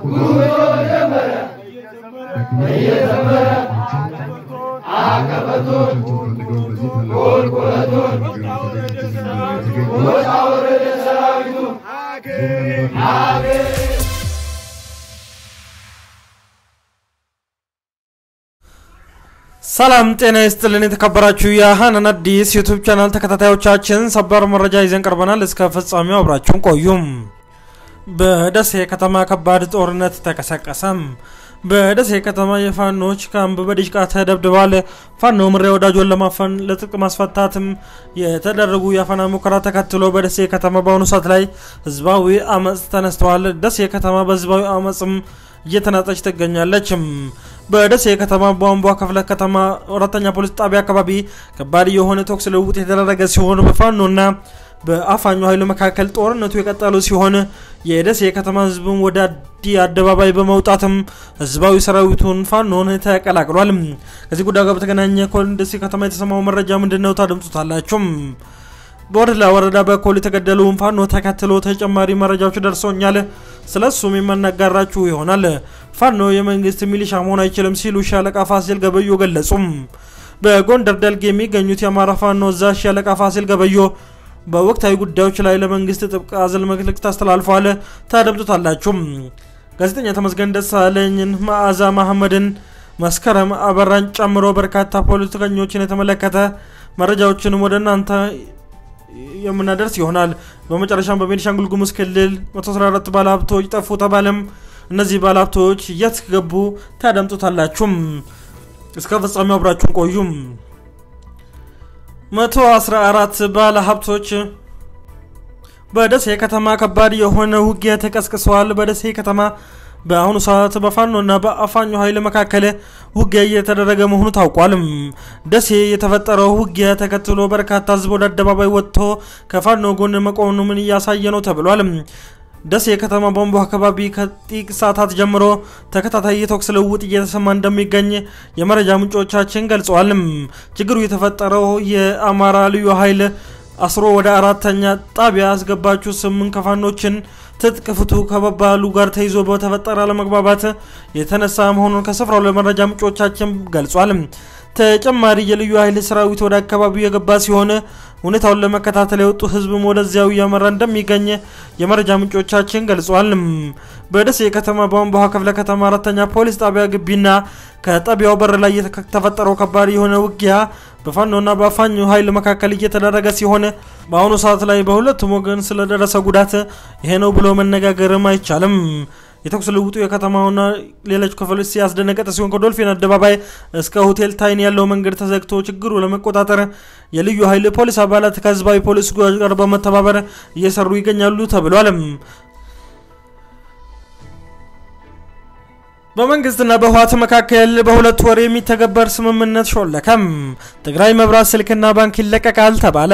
ሰላም ጤና ይስጥልን። የተከበራችሁ የሀናን አዲስ ዩቱብ ቻናል ተከታታዮቻችን ሰበር መረጃ ይዘን ቀርበናል። እስከ ፍጻሜው አብራችሁን ቆዩም። በደሴ ከተማ ከባድ ጦርነት ተቀሰቀሰም። በደሴ ከተማ የፋኖች ካምፕ በዲሽቃ ተደብድቧል። ፋኖ ምሬ ወዳጆን ለማፈን ለትጥቅ ማስፈታትም የተደረጉ የአፈና ሙከራ ተከትሎ በደሴ ከተማ በአሁኑ ሰዓት ላይ ህዝባዊ አመፅ ተነስተዋል። ደሴ ከተማ በህዝባዊ አመፅም እየተናጠች ትገኛለች። በደሴ ከተማ ቧንቧ ክፍለ ከተማ አራተኛ ፖሊስ ጣቢያ አካባቢ ከባድ የሆነ ተኩስ ልውውጥ የተደረገ ሲሆን በፋኖና በአፋኙ ኃይሉ መካከል ጦርነቱ የቀጠሉ ሲሆን የደሴ የከተማ ህዝብም ወደ አዲ አደባባይ በመውጣትም ህዝባዊ ሰራዊቱን ፋኖን ተቀላቅሏል። ከዚህ ጉዳይ ጋር በተገናኘ ደሴ ከተማ የተሰማው መረጃ ምንድን ነው? ታደምጡታላችሁ። በወረዳ ወረዳ በኮል የተገደሉውን ፋኖ ተከትሎ ተጨማሪ መረጃዎች ደርሶኛል። ስለ እሱም የማናጋራችሁ ይሆናል። ፋኖ የመንግስት ሚሊሻ መሆን አይችልም ሲሉ ሻለቃ ፋሲል ገበዮ ገለጹም። በጎንደር ደልግ የሚገኙት የአማራ ፋኖ እዛዥ ሻለቃ ፋሲል ገበዮ በወቅታዊ ጉዳዮች ላይ ለመንግስት ጥብቅ አዘል መልእክት አስተላልፈዋል። ታደምጡታላችሁ። ጋዜጠኛ ተመስገን ደሳለኝን፣ መዓዛ መሐመድን፣ መስከረም አበራን ጨምሮ በርካታ ፖለቲከኞችን የተመለከተ መረጃዎችንም ወደ እናንተ የምናደርስ ይሆናል። በመጨረሻም በቤኒሻንጉል ጉሙዝ ክልል 114 ባለሀብቶች ጠፉ ተባለም። እነዚህ ባለሀብቶች የት ገቡ? ታደምጡታላችሁም። እስከ ፍጻሜው አብራችሁን ቆዩም። 114 ባለሀብቶች በደሴ ከተማ ከባድ የሆነ ውጊያ ተቀስቅሰዋል። በደሴ ከተማ በአሁኑ ሰዓት በፋኖና በአፋኙ ኃይል መካከል ውጊያ እየተደረገ መሆኑ ታውቋል። ደሴ የተፈጠረው ውጊያ ተከትሎ በርካታ ህዝብ ወደ አደባባይ ወጥቶ ከፋኖ ጎን መቆኑ ምን እያሳየ ነው ተብሏል። ደሴ ከተማ ቧንቧ አካባቢ ከጥቂት ሰዓታት ጀምሮ ተከታታይ የተኩስ ልውውጥ እየተሰማ እንደሚገኝ የመረጃ ምንጮቻችን ገልጸዋል። ችግሩ የተፈጠረው የአማራ ልዩ ኃይል አስሮ ወደ አራተኛ ጣቢያ ያስገባችሁ ስምንት ከፋኖችን ትጥቅ ፍቱ ከመባሉ ጋር ተይዞ በተፈጠረ አለመግባባት የተነሳ መሆኑን ከስፍራው ለመረጃ ምንጮቻችን ገልጿል። ተጨማሪ የልዩ ኃይል ሰራዊት ወደ አካባቢው የገባ ሲሆን ሁኔታውን ለመከታተል የወጡ ህዝብም ወደዚያው እያመራ እንደሚገኝ የመረጃ ምንጮቻችን ገልጿል። በደሴ ከተማ ቧንቧ ክፍለ ከተማ አራተኛ ፖሊስ ጣቢያ ግቢና ከጣቢያው በር ላይ የተፈጠረው ከባድ የሆነ ውጊያ በፋኖና በአፋኙ ኃይል መካከል እየተደረገ ሲሆን በአሁኑ ሰዓት ላይ በሁለቱም ወገን ስለደረሰ ጉዳት ይሄ ነው ብሎ መነጋገርም አይቻልም። የተኩስ ልውጡ የከተማውና ሌሎች ክፍሎች ሲያስደነገጠ ሲሆን ከዶልፊን አደባባይ እስከ ሆቴል ታይን ያለው መንገድ ተዘግቶ ችግሩ ለመቆጣጠር የልዩ ኃይል ፖሊስ አባላት ከህዝባዊ ፖሊስ ጋር በመተባበር እየሰሩ ይገኛሉ ተብሏል። በመንግስትና በህወሓት መካከል በሁለት ወር የሚተገበር ስምምነት ሾለከም። ትግራይ መብራት፣ ስልክና ባንክ ይለቀቃል ተባለ።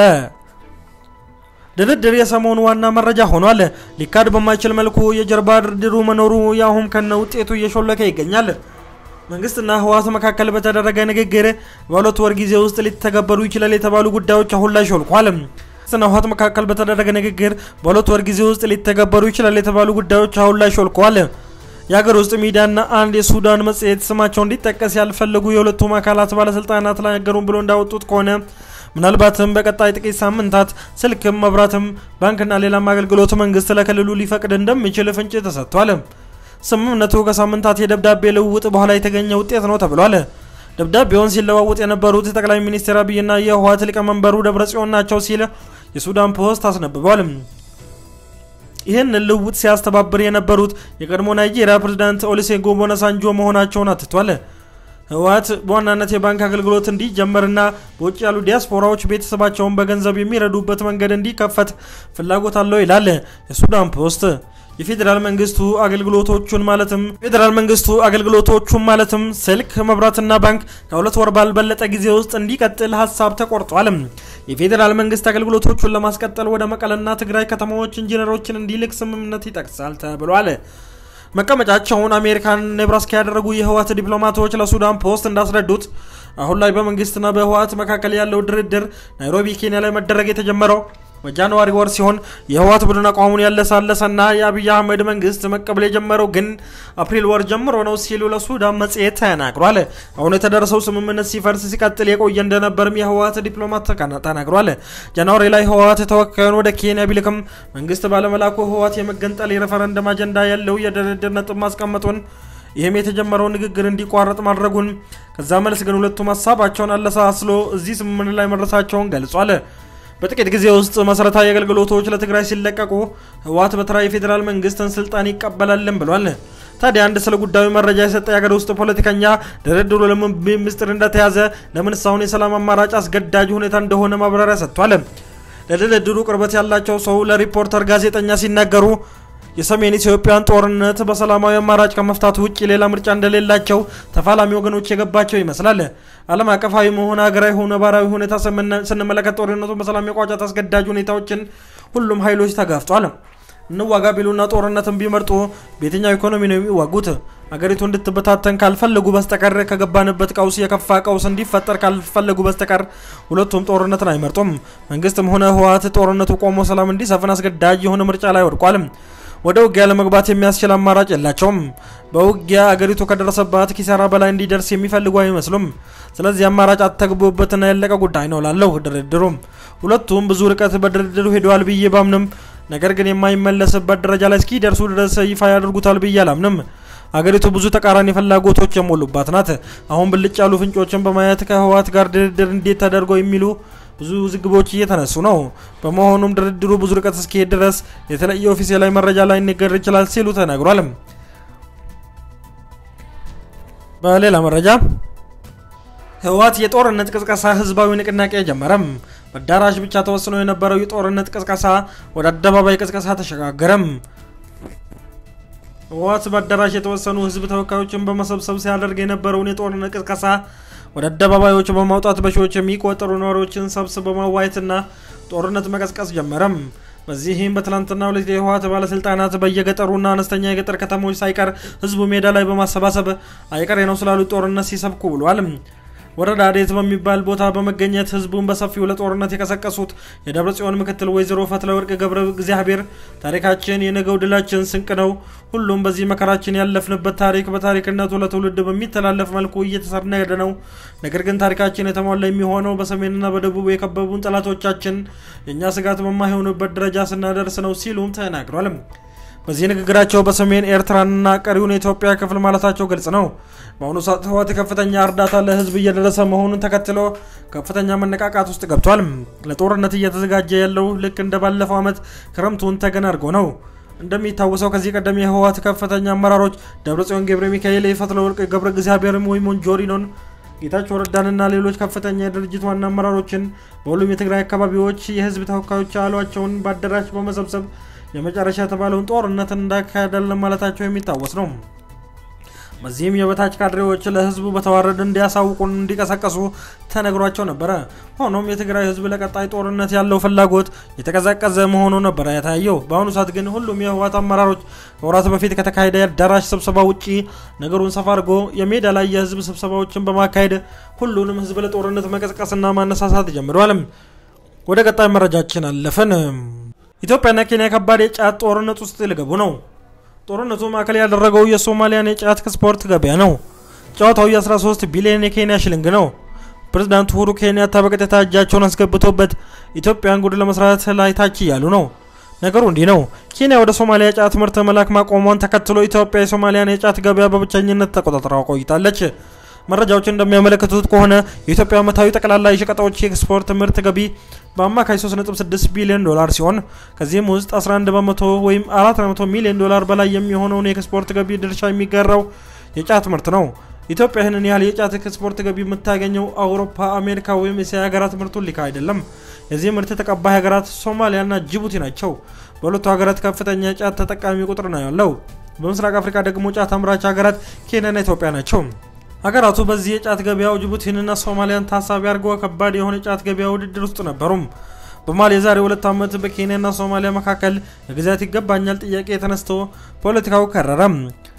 ድርድር የሰሞኑ ዋና መረጃ ሆኗል። ሊካድ በማይችል መልኩ የጀርባ ድርድሩ መኖሩ ያሁም ከነ ውጤቱ እየሾለከ ይገኛል። መንግስትና ህወሓት መካከል በተደረገ ንግግር በሁለት ወር ጊዜ ውስጥ ሊተገበሩ ይችላል የተባሉ ጉዳዮች አሁን ላይ ሾልኳል። መንግስትና ህወሓት መካከል በተደረገ ንግግር በሁለት ወር ጊዜ ውስጥ ሊተገበሩ ይችላል የተባሉ ጉዳዮች አሁን ላይ ሾልከዋል። የሀገር ውስጥ ሚዲያና አንድ የሱዳን መጽሔት ስማቸው እንዲጠቀስ ያልፈለጉ የሁለቱም አካላት ባለስልጣናት ተናገሩን ብሎ እንዳወጡት ከሆነ ምናልባትም በቀጣይ ጥቂት ሳምንታት ስልክም፣ መብራትም፣ ባንክና ሌላም አገልግሎት መንግስት ለክልሉ ሊፈቅድ እንደሚችል ፍንጭ ተሰጥቷል። ስምምነቱ ከሳምንታት የደብዳቤ ልውውጥ በኋላ የተገኘ ውጤት ነው ተብሏል። ደብዳቤውን ሲለዋውጥ የነበሩት ጠቅላይ ሚኒስትር አብይና የህወሓት ሊቀመንበሩ ደብረጽዮን ናቸው ሲል የሱዳን ፖስት አስነብቧል። ይህን ልውውጥ ሲያስተባብር የነበሩት የቀድሞ ናይጄሪያ ፕሬዝዳንት ኦሉሴጉን ኦባሳንጆ መሆናቸውን አትቷል። ህወሓት በዋናነት የባንክ አገልግሎት እንዲጀመርና በውጭ ያሉ ዲያስፖራዎች ቤተሰባቸውን በገንዘብ የሚረዱበት መንገድ እንዲከፈት ፍላጎት አለው ይላል የሱዳን ፖስት። የፌዴራል መንግስቱ አገልግሎቶቹን ማለትም ፌዴራል መንግስቱ አገልግሎቶቹን ማለትም ስልክ፣ መብራትና ባንክ ከሁለት ወር ባልበለጠ ጊዜ ውስጥ እንዲቀጥል ሀሳብ ተቆርጧል። የፌዴራል መንግስት አገልግሎቶቹን ለማስቀጠል ወደ መቀለና ትግራይ ከተማዎች ኢንጂነሮችን እንዲልክ ስምምነት ይጠቅሳል ተብሏል። መቀመጫቸውን አሜሪካን ኔብራስካ ያደረጉ የህወሓት ዲፕሎማቶች ለሱዳን ፖስት እንዳስረዱት አሁን ላይ በመንግስትና በህወሓት መካከል ያለው ድርድር ናይሮቢ ኬንያ ላይ መደረግ የተጀመረው በጃንዋሪ ወር ሲሆን የህወሓት ቡድን አቋሙን ያለሳለሰና የአብይ አህመድ መንግስት መቀበል የጀመረው ግን አፕሪል ወር ጀምሮ ነው ሲሉ ለሱዳን መጽሔት ተናግሯል። አሁን የተደረሰው ስምምነት ሲፈርስ ሲቀጥል የቆየ እንደነበርም የህወሓት ዲፕሎማት ተናግሯል። ጃንዋሪ ላይ ህወሓት ተወካዩን ወደ ኬንያ ቢልክም መንግስት ባለመላኩ ህወሓት የመገንጠል የሬፈረንደም አጀንዳ ያለው የድርድር ነጥብ ማስቀመጡን ይህም የተጀመረው ንግግር እንዲቋረጥ ማድረጉን ከዛ መልስ ግን ሁለቱም ሀሳባቸውን አለሳስሎ እዚህ ስምምነት ላይ መድረሳቸውን ገልጿል። በጥቂት ጊዜ ውስጥ መሰረታዊ አገልግሎቶች ለትግራይ ሲለቀቁ ህወሓት በተራ የፌዴራል መንግስትን ስልጣን ይቀበላልን ብሏል። ታዲያ አንድ ስለ ጉዳዩ መረጃ የሰጠ የሀገር ውስጥ ፖለቲከኛ ድርድሩ ለምን ምስጢር እንደተያዘ ለምን እስካሁን የሰላም አማራጭ አስገዳጅ ሁኔታ እንደሆነ ማብራሪያ ሰጥቷል። ለድርድሩ ቅርበት ያላቸው ሰው ለሪፖርተር ጋዜጠኛ ሲናገሩ የሰሜን ኢትዮጵያን ጦርነት በሰላማዊ አማራጭ ከመፍታት ውጭ ሌላ ምርጫ እንደሌላቸው ተፋላሚ ወገኖች የገባቸው ይመስላል። ዓለም አቀፋዊ መሆን ሀገራዊ ሆነ ነባራዊ ሁኔታ ስንመለከት ጦርነቱን በሰላም የቋጫት አስገዳጅ ሁኔታዎችን ሁሉም ኃይሎች ተጋፍጧል። እንዋጋ ቢሉና ጦርነትን ቢመርጡ በየትኛው ኢኮኖሚ ነው የሚዋጉት? አገሪቱ እንድትበታተን ካልፈለጉ በስተቀር ከገባንበት ቀውስ የከፋ ቀውስ እንዲፈጠር ካልፈለጉ በስተቀር ሁለቱም ጦርነትን አይመርጡም። መንግስትም ሆነ ህወሓት ጦርነቱ ቆሞ ሰላም እንዲሰፍን አስገዳጅ የሆነ ምርጫ ላይ ወድቋል። ወደ ውጊያ ለመግባት የሚያስችል አማራጭ የላቸውም። በውጊያ አገሪቱ ከደረሰባት ኪሳራ በላይ እንዲደርስ የሚፈልጉ አይመስሉም። ስለዚህ አማራጭ አተግቦበትና ያለቀ ጉዳይ ነው ላለው ድርድሩም ሁለቱም ብዙ ርቀት በድርድሩ ሄደዋል ብዬ ባምንም ነገር ግን የማይመለስበት ደረጃ ላይ እስኪደርሱ ድረስ ይፋ ያደርጉታል ብዬ አላምንም። አገሪቱ ብዙ ተቃራኒ ፍላጎቶች የሞሉባት ናት። አሁን ብልጭ ያሉ ፍንጮችን በማየት ከህወሓት ጋር ድርድር እንዴት ተደርገው የሚሉ ብዙ ዝግቦች እየተነሱ ነው። በመሆኑም ድርድሩ ብዙ ርቀት እስኪሄድ ድረስ የተለየ ኦፊሴላዊ መረጃ ላይ ሊነገር ይችላል ሲሉ ተናግሯል። በሌላ መረጃ ህወሓት የጦርነት ቅስቀሳ ህዝባዊ ንቅናቄ ጀመረም። በአዳራሽ ብቻ ተወስኖ የነበረው የጦርነት ቅስቀሳ ወደ አደባባይ ቅስቀሳ ተሸጋገረም። ህወሓት በአዳራሽ የተወሰኑ ህዝብ ተወካዮችን በመሰብሰብ ሲያደርግ የነበረውን የጦርነት ቅስቀሳ ወደ አደባባዮች በማውጣት በሺዎች የሚቆጠሩ ነዋሪዎችን ሰብስቦ በማዋየትና ጦርነት መቀስቀስ ጀመረም። በዚህም በትላንትና ሁለት የህወሓት ባለስልጣናት በየገጠሩና አነስተኛ የገጠር ከተሞች ሳይቀር ህዝቡ ሜዳ ላይ በማሰባሰብ አይቀሬ ነው ስላሉት ጦርነት ሲሰብኩ ብሏል። ወረዳ ዴት በሚባል ቦታ በመገኘት ህዝቡን በሰፊው ለጦርነት የቀሰቀሱት የደብረ ጽዮን ምክትል ወይዘሮ ፈትለወርቅ ገብረ እግዚአብሔር ታሪካችን የነገው ድላችን ስንቅ ነው። ሁሉም በዚህ መከራችን ያለፍንበት ታሪክ በታሪክነቱ ለትውልድ በሚተላለፍ መልኩ እየተሰነደ ነው። ነገር ግን ታሪካችን የተሟላ የሚሆነው በሰሜንና በደቡብ የከበቡን ጠላቶቻችን የእኛ ስጋት በማይሆኑበት ደረጃ ስናደርስ ነው ሲሉም ተናግሯል። በዚህ ንግግራቸው በሰሜን ኤርትራና ቀሪውን የኢትዮጵያ ክፍል ማለታቸው ግልጽ ነው። በአሁኑ ሰዓት ህወሓት ከፍተኛ እርዳታ ለህዝብ እየደረሰ መሆኑን ተከትሎ ከፍተኛ መነቃቃት ውስጥ ገብቷል። ለጦርነት እየተዘጋጀ ያለው ልክ እንደ ባለፈው ዓመት ክረምቱን ተገን አድርጎ ነው። እንደሚታወሰው ከዚህ ቀደም የህወሓት ከፍተኛ አመራሮች ደብረጽዮን ገብረ ሚካኤል፣ የፈትለወርቅ ገብረ እግዚአብሔርም ወይ ሞንጆሪኖን ጌታቸው ረዳንና ሌሎች ከፍተኛ የድርጅት ዋና አመራሮችን በሁሉም የትግራይ አካባቢዎች የህዝብ ተወካዮች ያሏቸውን በአዳራሽ በመሰብሰብ የመጨረሻ የተባለውን ጦርነትን እንዳካሄዳለን ማለታቸው የሚታወስ ነው። በዚህም የበታች ካድሬዎች ለህዝቡ በተዋረድ እንዲያሳውቁን እንዲቀሰቀሱ ተነግሯቸው ነበረ። ሆኖም የትግራይ ህዝብ ለቀጣይ ጦርነት ያለው ፍላጎት የተቀዛቀዘ መሆኑ ነበረ የታየው። በአሁኑ ሰዓት ግን ሁሉም የህወሓት አመራሮች ከወራት በፊት ከተካሄደ የአዳራሽ ስብሰባ ውጪ ነገሩን ሰፋ አድርጎ የሜዳ ላይ የህዝብ ስብሰባዎችን በማካሄድ ሁሉንም ህዝብ ለጦርነት መቀስቀስና ማነሳሳት ጀምረዋል። ወደ ቀጣይ መረጃችን አለፍን። ኢትዮጵያና ኬንያ ከባድ የጫት ጦርነት ውስጥ ሊገቡ ነው። ጦርነቱ ማዕከል ያደረገው የሶማሊያን የጫት ኤክስፖርት ገበያ ነው። ጨዋታው የ13 ቢሊዮን የኬንያ ሽልንግ ነው። ፕሬዝዳንት ሁሩ ኬንያታ በቀጥታ እጃቸውን አስገብቶበት ኢትዮጵያን ጉድ ለመስራት ላይ ታች እያሉ ነው። ነገሩ እንዲህ ነው። ኬንያ ወደ ሶማሊያ የጫት ምርት መላክ ማቆሟን ተከትሎ ኢትዮጵያ የሶማሊያን የጫት ገበያ በብቸኝነት ተቆጣጥራ ቆይታለች። መረጃዎች እንደሚያመለክቱት ከሆነ የኢትዮጵያ ዓመታዊ ጠቅላላ የሸቀጣዎች የኤክስፖርት ምርት ገቢ በአማካይ 3.6 ቢሊዮን ዶላር ሲሆን ከዚህም ውስጥ 11 በመቶ ወይም 400 ሚሊዮን ዶላር በላይ የሚሆነውን የኤክስፖርት ገቢ ድርሻ የሚጋራው የጫት ምርት ነው። ኢትዮጵያ ይህንን ያህል የጫት ኤክስፖርት ገቢ የምታገኘው አውሮፓ፣ አሜሪካ ወይም እስያ ሀገራት ምርቱን ሊካ አይደለም። የዚህ ምርት ተቀባይ ሀገራት ሶማሊያና ጅቡቲ ናቸው። በሁለቱ ሀገራት ከፍተኛ የጫት ተጠቃሚ ቁጥር ነው ያለው። በምስራቅ አፍሪካ ደግሞ ጫት አምራች ሀገራት ኬንያና ኢትዮጵያ ናቸው። ሀገራቱ በዚህ የጫት ገበያው ጅቡቲንና ሶማሊያን ታሳቢ አድርገው ከባድ የሆነ የጫት ገበያ ውድድር ውስጥ ነበሩም። በማሊ የዛሬ ሁለት ዓመት በኬንያና ሶማሊያ መካከል የግዛት ይገባኛል ጥያቄ ተነስቶ ፖለቲካው ከረረም።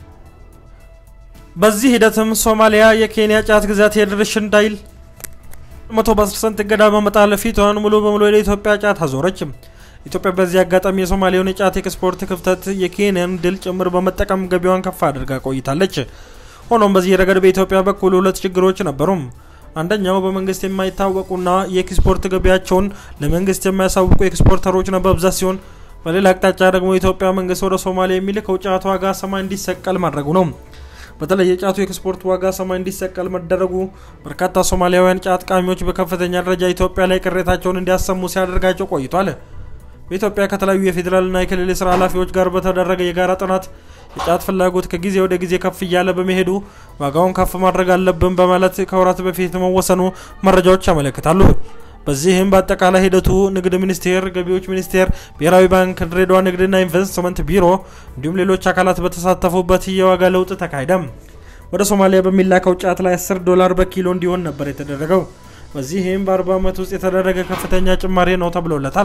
በዚህ ሂደትም ሶማሊያ የኬንያ ጫት ግዛት የድርሽ እንዳይል መቶ ፐርሰንት እገዳ በመጣል ፊቷን ሙሉ በሙሉ ወደ ኢትዮጵያ ጫት አዞረች። ኢትዮጵያ በዚህ አጋጣሚ የሶማሌውን የጫት ኤክስፖርት ክፍተት የኬንያን ድል ጭምር በመጠቀም ገቢዋን ከፍ አድርጋ ቆይታለች። ሆኖም በዚህ ረገድ በኢትዮጵያ በኩል ሁለት ችግሮች ነበሩም። አንደኛው በመንግስት የማይታወቁና የኤክስፖርት ገቢያቸውን ለመንግስት የማያሳውቁ ኤክስፖርተሮች በብዛት ሲሆን በሌላ አቅጣጫ ደግሞ የኢትዮጵያ መንግስት ወደ ሶማሊያ የሚልከው ጫት ዋጋ ሰማይ እንዲሰቀል ማድረጉ ነው። በተለይ የጫቱ ኤክስፖርት ዋጋ ሰማይ እንዲሰቀል መደረጉ በርካታ ሶማሊያውያን ጫት ቃሚዎች በከፍተኛ ደረጃ ኢትዮጵያ ላይ ቅሬታቸውን እንዲያሰሙ ሲያደርጋቸው ቆይቷል። በኢትዮጵያ ከተለያዩ የፌዴራልና የክልል የስራ ኃላፊዎች ጋር በተደረገ የጋራ ጥናት የጫት ፍላጎት ከጊዜ ወደ ጊዜ ከፍ እያለ በመሄዱ ዋጋውን ከፍ ማድረግ አለብን በማለት ከወራት በፊት መወሰኑ መረጃዎች ያመለክታሉ። በዚህም በአጠቃላይ ሂደቱ ንግድ ሚኒስቴር፣ ገቢዎች ሚኒስቴር፣ ብሔራዊ ባንክ፣ ድሬዳዋ ንግድና ኢንቨስትመንት ቢሮ እንዲሁም ሌሎች አካላት በተሳተፉበት የዋጋ ለውጥ ተካሄደም። ወደ ሶማሊያ በሚላከው ጫት ላይ 10 ዶላር በኪሎ እንዲሆን ነበር የተደረገው። በዚህም በ40 ዓመት ውስጥ የተደረገ ከፍተኛ ጭማሪ ነው ተብሎለታል።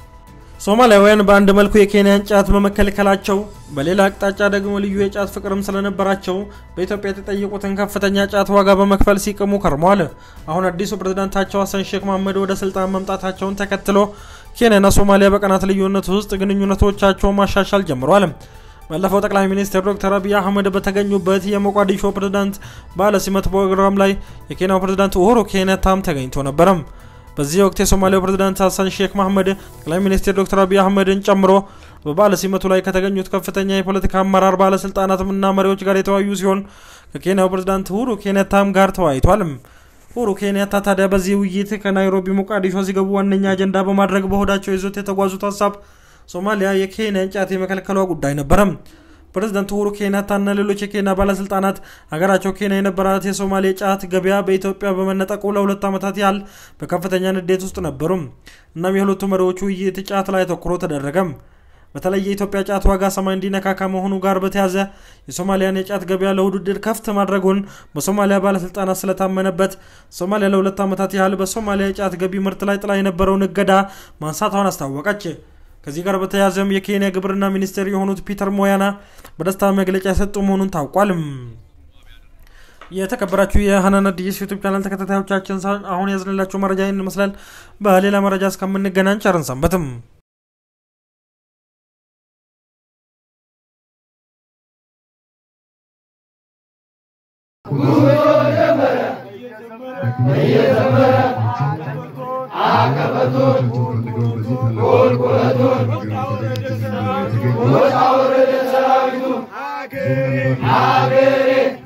ሶማሊያውያን በአንድ መልኩ የኬንያን ጫት በመከልከላቸው በሌላ አቅጣጫ ደግሞ ልዩ የጫት ፍቅርም ስለነበራቸው በኢትዮጵያ የተጠየቁትን ከፍተኛ ጫት ዋጋ በመክፈል ሲቅሙ ከርመዋል። አሁን አዲሱ ፕሬዝዳንታቸው ሀሰን ሼክ መሐመድ ወደ ስልጣን መምጣታቸውን ተከትሎ ኬንያና ሶማሊያ በቀናት ልዩነት ውስጥ ግንኙነቶቻቸውን ማሻሻል ጀምረዋል። ባለፈው ጠቅላይ ሚኒስትር ዶክተር አብይ አህመድ በተገኙበት የሞቃዲሾ ፕሬዝዳንት ባለ ሲመት ፕሮግራም ላይ የኬንያው ፕሬዝዳንት ኡሁሩ ኬንያታም ተገኝቶ ነበረም። በዚህ ወቅት የሶማሊያው ፕሬዝዳንት ሀሰን ሼክ መሐመድ ጠቅላይ ሚኒስትር ዶክተር አብይ አህመድን ጨምሮ በባለ ሲመቱ ላይ ከተገኙት ከፍተኛ የፖለቲካ አመራር ባለስልጣናትና መሪዎች ጋር የተወያዩ ሲሆን ከኬንያው ፕሬዝዳንት ኡሁሩ ኬንያታም ጋር ተወያይቷል። ኡሁሩ ኬንያታ ታዲያ በዚህ ውይይት ከናይሮቢ ሞቃዲሾ ሲገቡ ዋነኛ አጀንዳ በማድረግ በሆዳቸው ይዞት የተጓዙት ሀሳብ ሶማሊያ የኬንያን ጫት የመከልከሏ ጉዳይ ነበረም። ፕሬዝዳንት ኡሁሩ ኬንያታና ሌሎች የኬንያ ባለስልጣናት ሀገራቸው ኬንያ የነበራት የሶማሌ ጫት ገበያ በኢትዮጵያ በመነጠቁ ለሁለት ዓመታት ያህል በከፍተኛ ንዴት ውስጥ ነበሩ። እናም የሁለቱ መሪዎች ውይይት ጫት ላይ አተኩሮ ተደረገም። በተለይ የኢትዮጵያ ጫት ዋጋ ሰማይ እንዲነካ ከመሆኑ ጋር በተያዘ የሶማሊያን የጫት ገበያ ለውድድር ከፍት ማድረጉን በሶማሊያ ባለስልጣናት ስለታመነበት ሶማሊያ ለሁለት ዓመታት ያህል በሶማሊያ የጫት ገቢ ምርት ላይ ጥላ የነበረውን እገዳ ማንሳቷን አስታወቀች። ከዚህ ጋር በተያያዘም የኬንያ ግብርና ሚኒስቴር የሆኑት ፒተር ሞያና በደስታ መግለጫ የሰጡ መሆኑን ታውቋል። የተከበራችሁ የሀናን አዲስ ዩቱብ ቻናል ተከታታዮቻችን አሁን ያዝንላችሁ መረጃ ይህን ይመስላል። በሌላ መረጃ እስከምንገናኝ ቸርን ሰንበትም። ሀገሬ